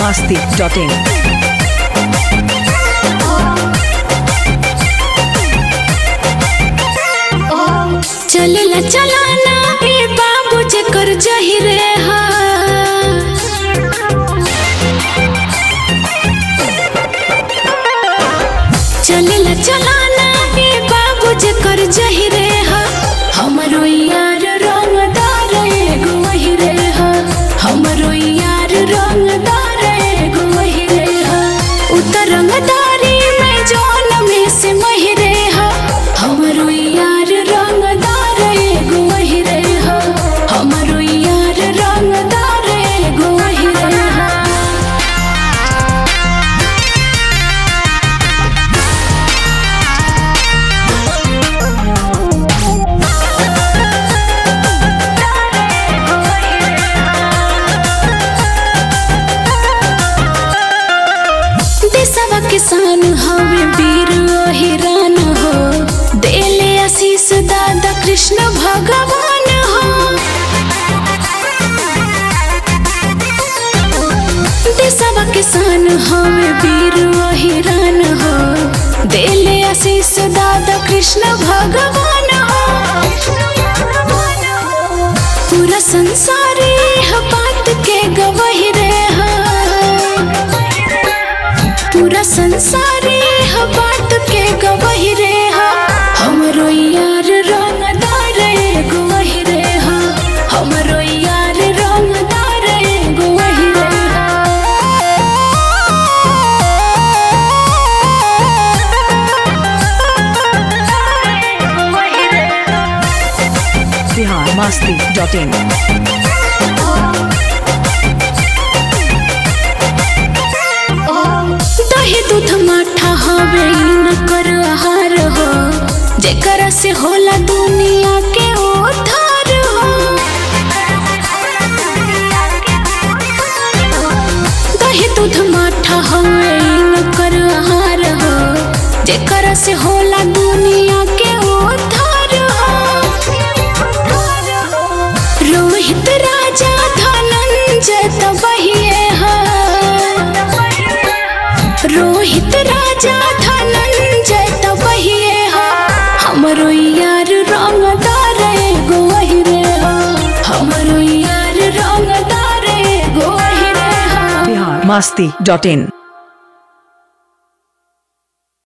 masti.in. चलला चलाना ए बाबू जेकर जहिरे हा चलला चलाना ए बाबू जेकर जहिरे हा हमरो यार रंगदार एगो वहिरे हा हमरो यार रंगदार एगो वहिरे हा उतर रंगदारी में जौन में से महिरे हा हमरो यार रंगदार एगो वहिरे हा हमरो यार रंगदार एगो वहिरे हा देशवा किसान हवे वीर हिरान हो देले आशीष दादा कृष्ण भगवान हो देशवा किसान हवे वीर हिरान हो देले आशीष दादा कृष्ण भगवान हो पूरा संसार यह बात के गवाही रे हा पूरा संसार यह बात के गवाही रे हा हमरो यार रंगदार एगो वही रे हा हमरो यार रंगदार एगो वही रे Bihar masti.in. दही दूध माठा हवे न कर आहार हो जेकरा से होला दुनिया के उद्धार हो दही दूध माठा हवे न कर आहार हो जेकरा से होला दुनिया के उद्धार हो रोहित राजा धनंजय तबहिए हा रोहित राजा धनंजय तबहिए हा हमरो यार रंगदार एगो वही रे हा हमरो यार रंगदार एगो वही रे हा Bihar masti.in.